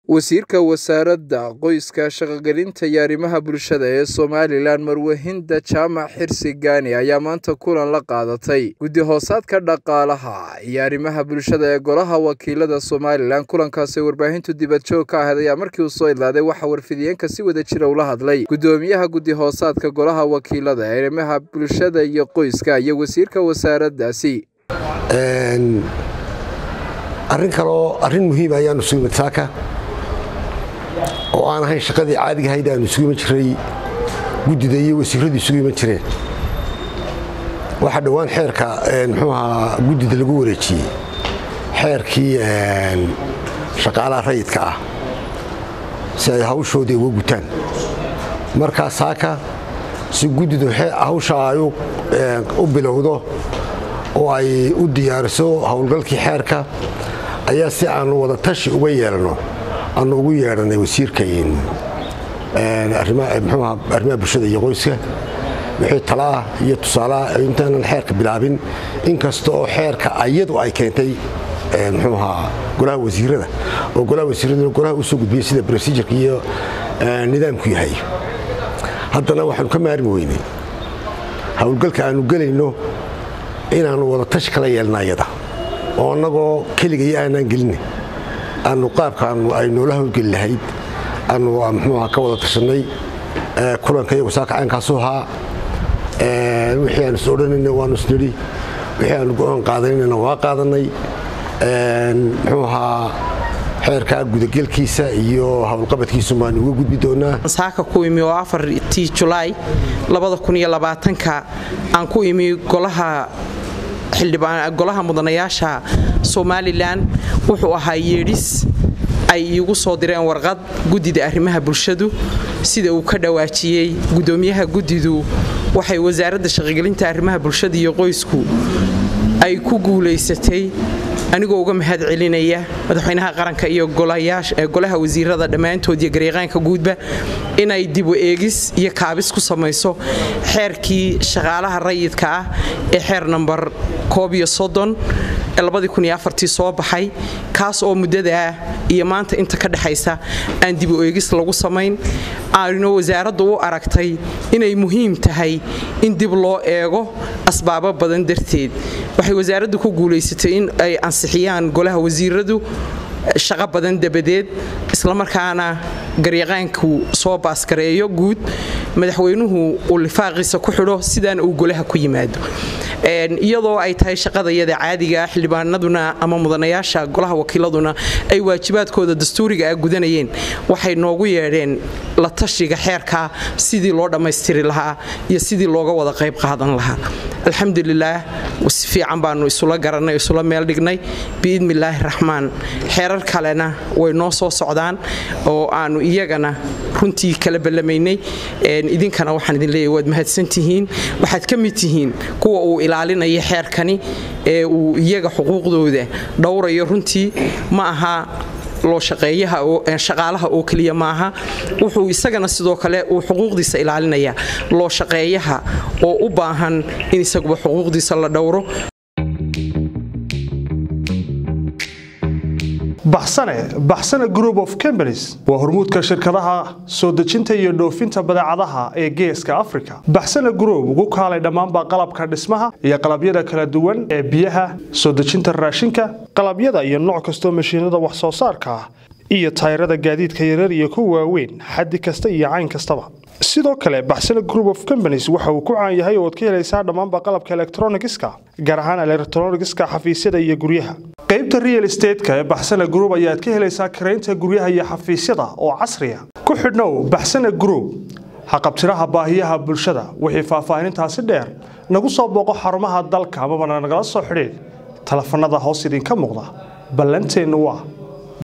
Wasiirka Wasaaradda Qoyska, Shaqo-gelinta iyo Arrimaha Bulshada ee Somalilan Marwaxida Jamac Xirsi Gaani ayaa maanta kulan la qaadatay Guddi-hoosaadka Dhaqaalaha iyo Arrimaha Bulshada ee Golaha Wakiilada Somalilan. Kulankaasi warbaahintu dibadjoog ka ahayd ayaa markii uu soo idlaaday waxaa warfidiyeenka si wada jira ula hadlay Gudoomiyaha Guddi-hoosaadka Golaha Wakiilada ee Arrimaha Bulshada iyo Qoyska iyo wasiirka wasaaraddaasi. arrin kaloo arrin muhiim ayaanu sugimid saaka oo aan ahayn shaqadii caadiga ahayd aanu isugu iman jiray guddida iyo wasiiradu isugu iman jireen waxaa dhowaan xeerka muxuu ahaa guddida lagu wareejiyey xeerkii shaqaalaha rayidka ah si ay hawshoodii uga gutaan markaa saaka si guddidu hawsha ay u bilowdo oo ay u diyaariso howlgalkii xeerka ayaa si aanu wada tashi uga yeelano aanu ugu yeedhanay wasiirka arrimaha bulshada iyo qoyska wixii talaah iyo tusaalaha intaanan xeerka bilaabin inkasta oo xeerka ayadu ay keentay muxuu ahaa golaha wasiirada oo golaha wasiiraduna golaha u soo gudbiyey sida procedureka iyo nidaamku yahay haddana waxaanu ka maarmi weynay howlgalka aanu gelayno inaannu wada tashi kala yeelna ayada oo annagoo keligaiyo aanaan gelina aanu qaabkaanu ay noola howlgeli lahayd aanu mxuuha ka wada tashanay kulanka iyagu saaka caynkaasu ahaa wixii aanu is odhanayna waanu isnidhi wixii aanu go'aan qaadanayna waa qaadanay muxuu ahaa xeerkaa gudagelkiisa iyo howlqabadkiisu baanu uga gudbi doonaa saaka ku imi oo afartii julaay ka aan ku imi golaha golaha mudanayaasha somalilan wuxuu ahaa yeedhis ay iigu soo direen warqad guddida arrimaha bulshadu sida uu ka dhawaajiyey gudoomiyaha guddidu waxay wasaaradda shaqogelinta arrimaha bulshada iyo qoysku ay ku guulaysatay anigoo uga mahad celinaya madaxweynaha qaranka iyo golaha wasiirada dhammaantood iyo garyaqaanka guudba inay dibu eegis iyo kaabis ku samayso xeerkii shaqaalaha rayidka ah ee xeer nambar koob iyo soddon ee labadii kun iyo afartii soo baxay kaas oo muddadaa iyo maanta inta ka dhexaysa aan dibu eegis lagu samayn aanno wasaaraddu u aragtay inay muhiim tahay in dib loo eego asbaabo badan darteed waxay wasaaraddu ku guulaysatay in ay ansixiyaan golaha wasiiradu shaqo badan dabadeed islamarkaana garyaqaanku soo baasgareeyo guud madaxweynuhu uu lifaaqiisa ku xidho sidaana uu golaha ku yimaado iyadoo ay tahay shaqadayada caadiga ah xildhibaanaduna ama mudanayaasha golaha wakiiladuna ay waajibaadkooda dastuuriga ah gudanayeen waxay noogu yeedheen la tashiga xeerka sidii loo dhammaystiri lahaa iyo sidii looga wada qayb qaadan lahaa alxamdulilaah si fiican baanu isula garanay isula meel dhignay biidnillaahi raxmaan xeerar kalena way noo soo socdaan oo aanu iyagana runtii kala ballamaynay idinkana waxaan idin leeyahy waad mahadsantihiin waxaad ka mid tihiin kuwa uu ilaalinaya xeerkani ee uu iyaga xuquuqdooda dhowrayo runtii ma aha loo shaqeeyaha oo keliya maaha wuxuu isagana sidoo kale uu xuquuqdiisa ilaalinaya loo shaqeeyaha oo u baahan in isaguba xuquuqdiisa la dhowro baxsane baxsane group of companies waa hormuudka shirkadaha soo dejinta iyo dhoofinta badeecadaha ee geeska africa baxsane group ugu kaalay dhammaanba qalabka dhismaha iyo qalabyada kala duwan ee biyaha soo dejinta raashinka qalabyada iyo nooc kastoo mashiinada wax soo saarka ah iyo tayrada gaadiidka yarar iyo kuwa waaweyn xaddi kasta iyo cayn kastaba sidoo kale baxsane group of companies waxa uu ku caan yahay oo ad ka helaysaa dhammaanba qalabka elektronigiska gaar ahaan elektronigiska xafiisyada iyo guryaha qaybta real estateska ee baxsane group ayaad ka helaysaa karaynta guryaha iyo xafiisyada oo casriya ku xidhnow baxsane group haqabtiraha baahiyaha bulshada wixii faahfaahinintaasi dheer nagu soo booqo xarumaha dalka amabana nagala soo xidhiid telefanada hoos idinka muuqda ballanteennu waa